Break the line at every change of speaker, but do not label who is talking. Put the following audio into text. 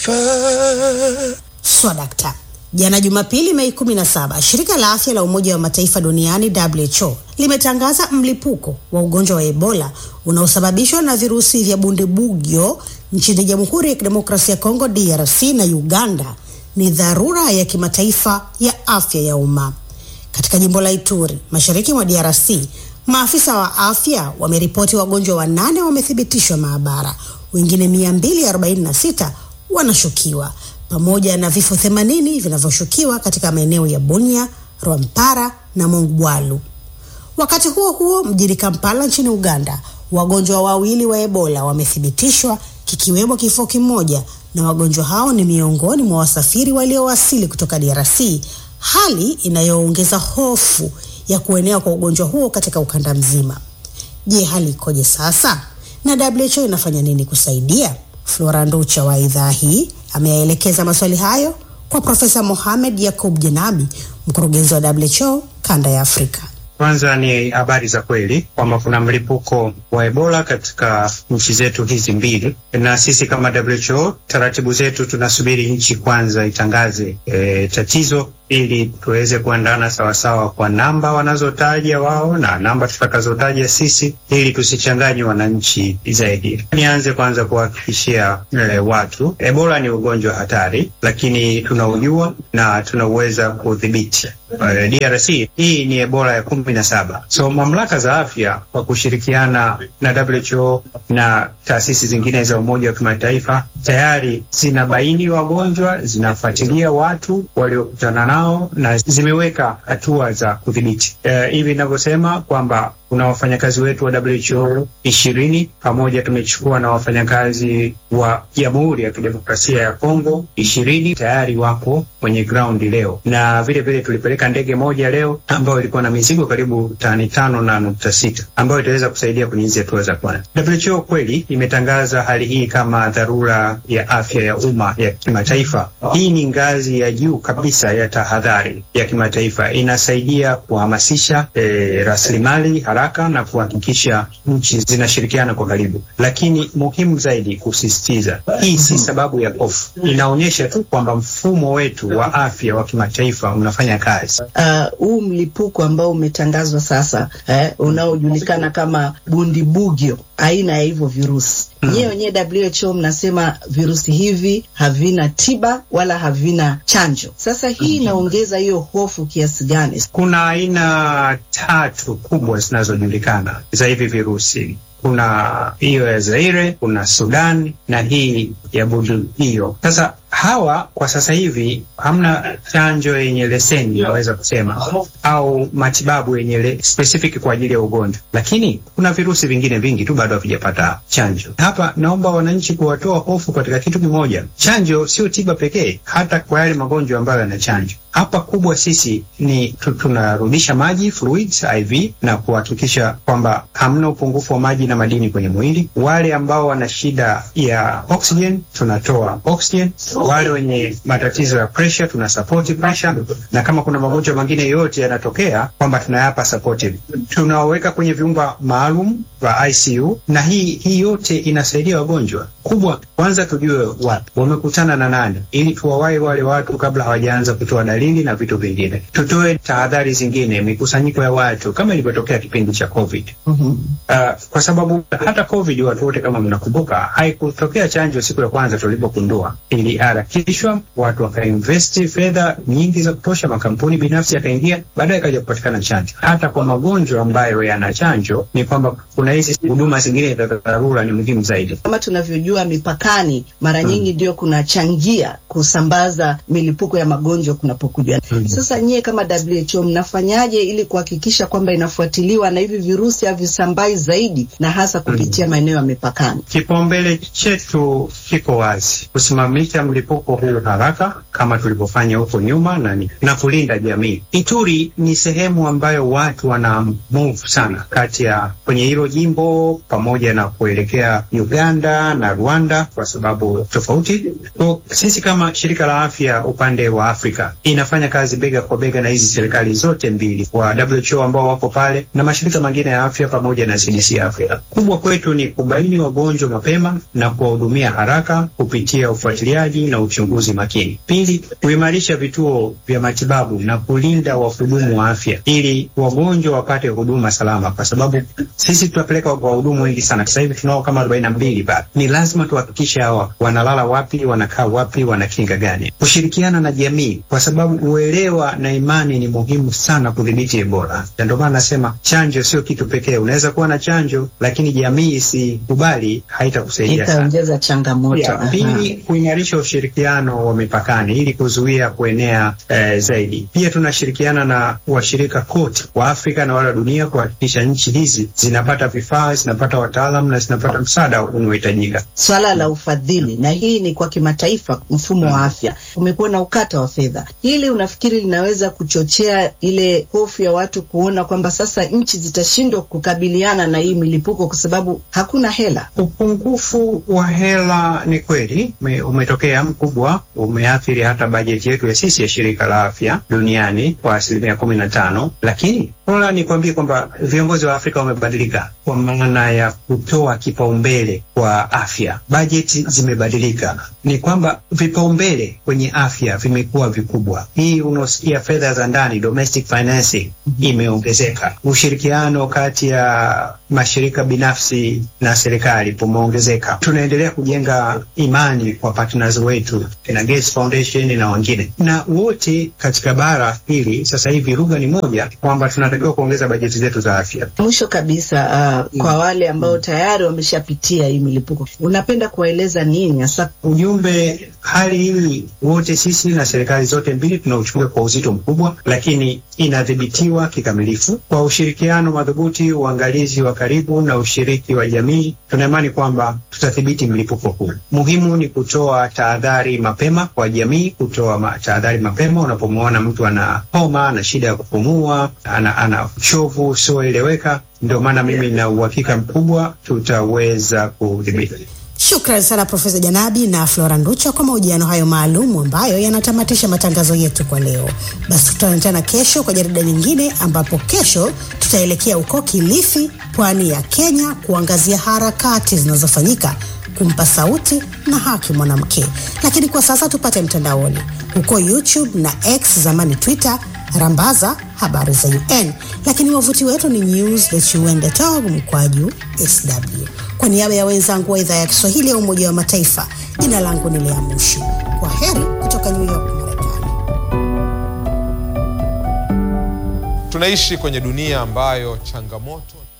Swadakta. Jana Jumapili, Mei 17, shirika la afya la Umoja wa Mataifa duniani WHO limetangaza mlipuko wa ugonjwa wa Ebola unaosababishwa na virusi vya bundibugyo nchini Jamhuri ya Kidemokrasia ya Kongo DRC na Uganda ni dharura ya kimataifa ya afya ya umma. Katika jimbo la Ituri, mashariki mwa DRC, maafisa wa afya wameripoti wagonjwa wanane wamethibitishwa maabara, wengine 246 wanashukiwa pamoja na vifo 80 vinavyoshukiwa katika maeneo ya Bunia, Rwampara na Mongwalu. Wakati huo huo, mjini Kampala nchini Uganda, wagonjwa wawili wa Ebola wamethibitishwa kikiwemo kifo kimoja, na wagonjwa hao ni miongoni mwa wasafiri waliowasili kutoka DRC, hali inayoongeza hofu ya kuenea kwa ugonjwa huo katika ukanda mzima. Je, hali ikoje sasa na WHO inafanya nini kusaidia? Flora Nducha wa idhaa hii ameyaelekeza maswali hayo kwa Profesa Mohamed Yakub Jenabi, mkurugenzi wa WHO kanda ya Afrika.
Kwanza ni habari za kweli kwamba kuna mlipuko wa Ebola katika nchi zetu hizi mbili, na sisi kama WHO taratibu zetu tunasubiri nchi kwanza itangaze e, tatizo ili tuweze kuandana sawasawa kwa namba wanazotaja wao na namba tutakazotaja sisi, ili tusichanganye wananchi zaidi. Nianze kwanza kuhakikishia e, watu Ebola ni ugonjwa hatari, lakini tunaujua na tunauweza kudhibiti. Uh, DRC hii ni Ebola ya kumi na saba. So mamlaka za afya kwa kushirikiana na WHO na taasisi zingine za Umoja wa Kimataifa tayari zinabaini wagonjwa, zinafuatilia watu waliokutana nao na zimeweka hatua za kudhibiti. Uh, hivi ninavyosema kwamba kuna wafanyakazi wetu wa WHO ishirini pamoja tumechukua na wafanyakazi wa Jamhuri ya Kidemokrasia ya Kongo ishirini tayari wako kwenye ground leo, na vile vile tulipeleka ndege moja leo ambayo ilikuwa na mizigo karibu tani tano na nukta sita ambayo itaweza kusaidia kwenye hizi hatua za kwanza. WHO kweli imetangaza hali hii kama dharura ya afya ya umma ya kimataifa. Hii ni ngazi ya juu kabisa ya tahadhari ya kimataifa, inasaidia kuhamasisha eh, rasilimali haraka na kuhakikisha nchi zinashirikiana kwa karibu, lakini muhimu zaidi kusisitiza, hii si sababu ya hofu, inaonyesha tu kwamba mfumo wetu wa afya wa kimataifa unafanya kazi.
huu uh, mlipuko ambao umetangazwa sasa eh, unaojulikana kama bundibugyo, aina ya hivyo virusi mm. Nyewe wenyewe WHO mnasema virusi hivi havina tiba wala havina chanjo. Sasa hii inaongeza hiyo hofu kiasi gani?
Kuna aina tatu kubwa zinazojulikana za hivi virusi kuna hiyo ya Zaire, kuna Sudan na hii ya Bundibugyo. Sasa hawa kwa sasa hivi hamna chanjo yenye leseni naweza kusema au matibabu yenye specific kwa ajili ya ugonjwa, lakini kuna virusi vingine vingi tu bado havijapata chanjo. Hapa naomba wananchi kuwatoa hofu katika kitu kimoja, chanjo sio tiba pekee, hata kwa yale magonjwa ambayo yana chanjo. Hapa kubwa sisi ni tunarudisha maji fluids IV na kuhakikisha kwamba hamna upungufu wa maji na madini kwenye mwili. Wale ambao wana shida ya oxygen tunatoa oxygen wale wenye matatizo ya pressure tuna support pressure, na kama kuna magonjwa mengine yote yanatokea kwamba tunayapa supportive, tunaweka kwenye vyumba maalum vya ICU, na hii hii yote inasaidia wagonjwa. Kubwa kwanza tujue watu wamekutana na nani, ili tuwawahi wale watu kabla hawajaanza kutoa dalili na vitu vingine. Tutoe tahadhari zingine, mikusanyiko ya watu kama ilivyotokea kipindi cha COVID. mm -hmm. Uh, kwa sababu hata COVID watu wote kama mnakumbuka, haikutokea chanjo siku ya kwanza tulipogundua, ili harakishwa watu wakainvesti fedha nyingi za kutosha, makampuni binafsi yakaingia, baadaye ikaja kupatikana chanjo. Hata kwa magonjwa ambayo yana chanjo, ni kwamba kuna hizi huduma zingine za dharura ni muhimu zaidi.
Kama tunavyojua mipakani, mara nyingi ndio hmm, kunachangia kusambaza milipuko ya magonjwa kunapokuja. hmm. Sasa nyie kama WHO mnafanyaje ili kuhakikisha kwamba inafuatiliwa na hivi virusi havisambai zaidi na hasa kupitia hmm, maeneo ya mipakani?
Kipaumbele chetu kiko wazi, kusimamisha mlipuko huu haraka kama tulivyofanya huko nyuma na, na kulinda jamii. Ituri ni sehemu ambayo watu wana move sana kati ya kwenye hilo jimbo majimbo pamoja na kuelekea Uganda na Rwanda kwa sababu tofauti. Kwa sisi kama shirika la afya upande wa Afrika inafanya kazi bega kwa bega na hizi serikali zote mbili wa WHO ambao wako pale na mashirika mengine ya afya pamoja na CDC Afrika. Kubwa kwetu ni kubaini wagonjwa mapema na kuwahudumia haraka kupitia ufuatiliaji na uchunguzi makini. Pili, kuimarisha vituo vya matibabu na kulinda wahudumu wa afya ili wagonjwa wapate huduma salama, kwa sababu sisi tunapeleka wahudumu wengi sana. Sasa hivi tunao kama arobaini na mbili bado. Ni lazima tuhakikishe hawa wanalala wapi, wanakaa wapi, wana kinga gani, kushirikiana na jamii, kwa sababu uelewa na imani ni muhimu sana kudhibiti Ebola. Na ndio maana nasema chanjo sio kitu pekee. Unaweza kuwa na chanjo, lakini jamii isikubali, haitakusaidia sana.
itaongeza changamoto.
Ya, pili, kuimarisha ushirikiano wa mipakani ili kuzuia kuenea eh, zaidi. Pia tunashirikiana na washirika kote wa Afrika na wale wa dunia kuhakikisha nchi hizi zinapata vifaa, zinapata wataalam na zinapata msaada unaohitajika.
Swala la ufadhili, na hii ni kwa kimataifa, mfumo wa afya umekuwa na ukata wa fedha. Hili unafikiri linaweza kuchochea ile hofu ya watu kuona kwamba sasa nchi zitashindwa kukabiliana na hii milipuko kwa sababu hakuna hela?
Upungufu wa hela ni kweli ume, umetokea mkubwa, umeathiri hata bajeti yetu ya sisi ya shirika la afya duniani kwa asilimia kumi na tano, lakini bora nikwambie kwamba viongozi wa Afrika wamebadilika kwa maana ya kutoa kipaumbele kwa afya. Bajeti zimebadilika, ni kwamba vipaumbele kwenye afya vimekuwa vikubwa. Hii unaosikia fedha za ndani, domestic financing, imeongezeka. Ushirikiano kati ya mashirika binafsi na serikali umeongezeka. Tunaendelea kujenga imani kwa partners wetu na Gates Foundation na wengine, na wote katika bara hili sasa hivi lugha ni moja kwamba tunatakiwa kuongeza bajeti zetu za afya.
Mwisho kabisa, uh, kwa wale ambao tayari wameshapitia hii milipuko, unapenda kuwaeleza nini hasa?
Ujumbe, hali hii wote sisi na serikali zote mbili tunauchukua kwa uzito mkubwa, lakini inadhibitiwa kikamilifu kwa ushirikiano madhubuti, uangalizi wa karibu na ushiriki wa jamii. Tuna imani kwamba tutadhibiti mlipuko huu. Muhimu ni kutoa tahadhari mapema kwa jamii, kutoa ma tahadhari mapema unapomwona mtu ana homa, ana shida ya kupumua, ana, ana uchovu usioeleweka. Ndio maana mimi na uhakika mkubwa tutaweza kudhibiti.
Shukrani sana Profesa Janabi na Flora Nducha kwa mahojiano hayo maalum ambayo yanatamatisha matangazo yetu kwa leo. Basi tutaonana tena kesho kwa jarida nyingine, ambapo kesho tutaelekea huko Kilifi, pwani ya Kenya, kuangazia harakati zinazofanyika kumpa sauti na haki mwanamke. Lakini kwa sasa tupate mtandaoni huko YouTube na X, zamani Twitter, rambaza habari za UN, lakini wavuti wetu ni news.un.org mkwaju sw. Kwa niaba ya wenzangu wa idhaa ya Kiswahili ya Umoja wa Mataifa, jina langu ni Lea Mushi. Kwa heri kutoka New York, Marekani.
Tunaishi kwenye dunia ambayo changamoto